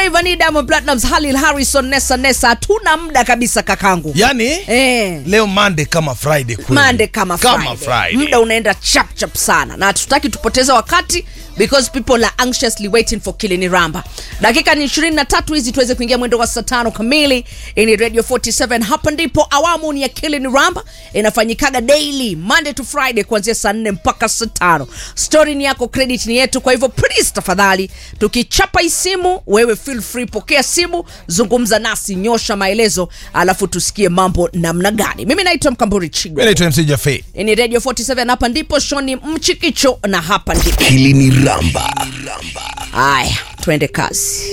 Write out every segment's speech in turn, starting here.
Rayvanny, Diamond Platnumz, Halil Harrison, Nessa Nessa. Hatuna muda kabisa kakangu. yani Eh. leo Monday kama Friday kweli. Monday kama Friday. kama Friday. Muda unaenda chap chap sana na hatutaki tupoteze wakati because people are anxiously waiting for Kilini Ramba. Dakika ni 23 hizi tuweze kuingia mwendo wa saa tano kamili. Ini Radio 47 hapa ndipo awamu ni ya Kilini Ramba inafanyikaga daily Monday to Friday kuanzia saa 4 mpaka saa tano. Story ni yako, credit ni yetu, kwa hivyo please tafadhali tukichapa hii simu wewe feel free, pokea simu, zungumza nasi, nyosha maelezo, alafu tusikie mambo namna gani. Mimi naitwa Mkamburi Chigo. Mimi naitwa MC Jaffe. ni radio 47 hapa ndipo shoni mchikicho na hapa ndipo Kilini Ramba. haya twende kazi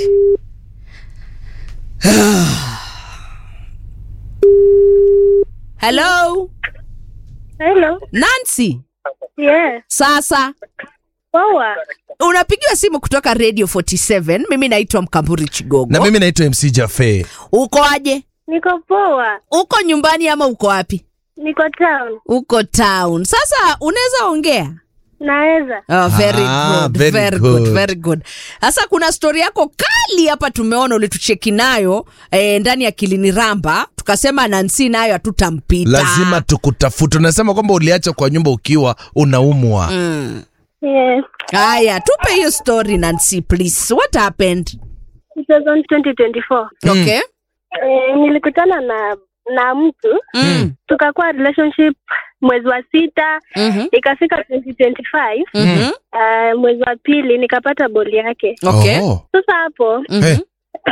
hello Hello. nancy Yes. sasa Poa. unapigiwa simu kutoka radio 47 mimi naitwa mkamburi chigogo Na mimi naitwa MC Jaffe. uko aje Niko poa. uko nyumbani ama uko wapi Niko town. uko town sasa unaweza ongea Naweza. Oh, very Ah, good, very very good, good. very good. Sasa kuna stori yako kali hapa tumeona ulitucheki nayo eh, ndani ya Kilini Ramba, tukasema Nancy nayo hatutampita. Lazima tukutafute. Unasema kwamba uliacha kwa nyumba ukiwa unaumwa. Mm. Yes. Haya, tupe hiyo story Nancy please. What happened? It was on 2024. Okay. Eh, nilikutana na na mtu Mm. tukakuwa relationship mwezi wa sita Mhm. ikafika 2025 Mhm. uh, mwezi wa pili nikapata boli yake Okay. Oh. sasa hapo Mhm. Eh.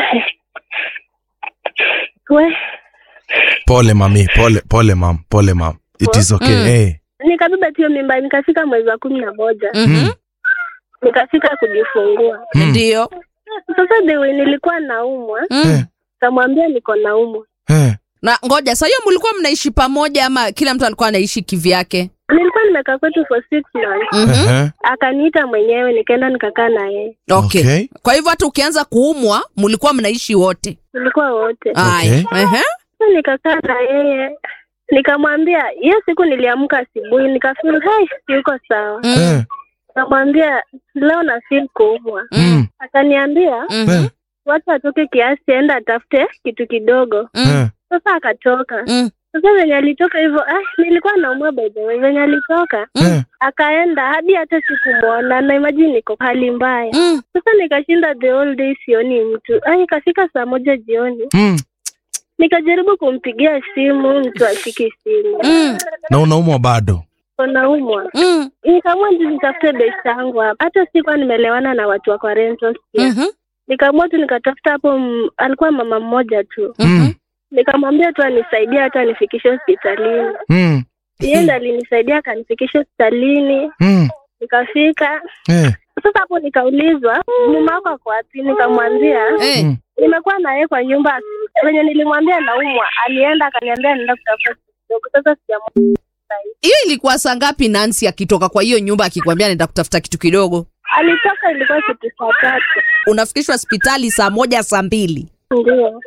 we Pole mami, pole pole mam, pole mam. It is okay. Mm. Eh. nikabeba hiyo mimba nikafika mwezi wa kumi na moja Mhm. nikafika kujifungua Mm. Ndio. sasa the way nilikuwa naumwa Mm. kamwambia niko naumwa Eh. Na ngoja, sasa hiyo mlikuwa mnaishi pamoja ama kila mtu alikuwa anaishi kivyake? nilikuwa nimekaa kwetu for six months Mhm. Eh. akaniita mwenyewe nikaenda nikakaa na yeye Okay. Okay. Kwa hivyo hata ukianza kuumwa mlikuwa mnaishi wote. tulikuwa wote Haya. Ehe. Sasa nikakaa na yeye nikamwambia hiyo siku niliamka asubuhi nikafeel hai yuko sawa Mm. Eh. nikamwambia leo na feel kuumwa Mm. akaniambia Mhm. Eh. wacha atoke kiasi enda atafute kitu kidogo Mm. Eh. sasa akatoka Mm. sasa venye alitoka hivyo ah, nilikuwa naumwa by the way venye alitoka Eh. akaenda hadi hata sikumwona na imagine niko hali mbaya Mm. sasa nikashinda the whole day sioni mtu ah, ikafika saa moja jioni Mm. nikajaribu kumpigia simu mtu ashiki simu Mm. Na unaumwa bado. unaumwa Mm. nikaamua ndio nitafute best yangu hapa hata sikuwa nimelewana na watu wa kwa rental pia Mhm. nikaamua tu nikatafuta hapo m- alikuwa mama mmoja tu Mm. nikamwambia tu anisaidie hata anifikishe hospitalini Mm. yeye ndo alinisaidia akanifikisha hospitalini Mm. nikafika Eh. sasa hapo nikaulizwa mume wako ako wapi nikamwambia Eh. Mm. nimekuwa na yeye kwa nyumba venye nilimwambia naumwa alienda akaniambia naenda kutafuta kitu kidogo sasa sijamwona hiyo ilikuwa saa ngapi Nancy akitoka kwa hiyo nyumba akikwambia naenda kutafuta kitu kidogo? alitoka ilikuwa kitu saa tatu Unafikishwa hospitali saa moja saa mbili. ndio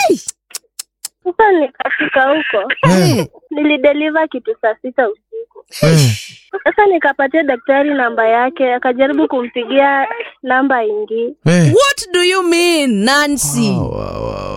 sasa nikafika huko Eh. nilideliver kitu saa sita usiku Eh. sasa nikapatia daktari namba yake akajaribu kumpigia namba ingii Eh. What do you mean Nancy? Wow, wow, wow.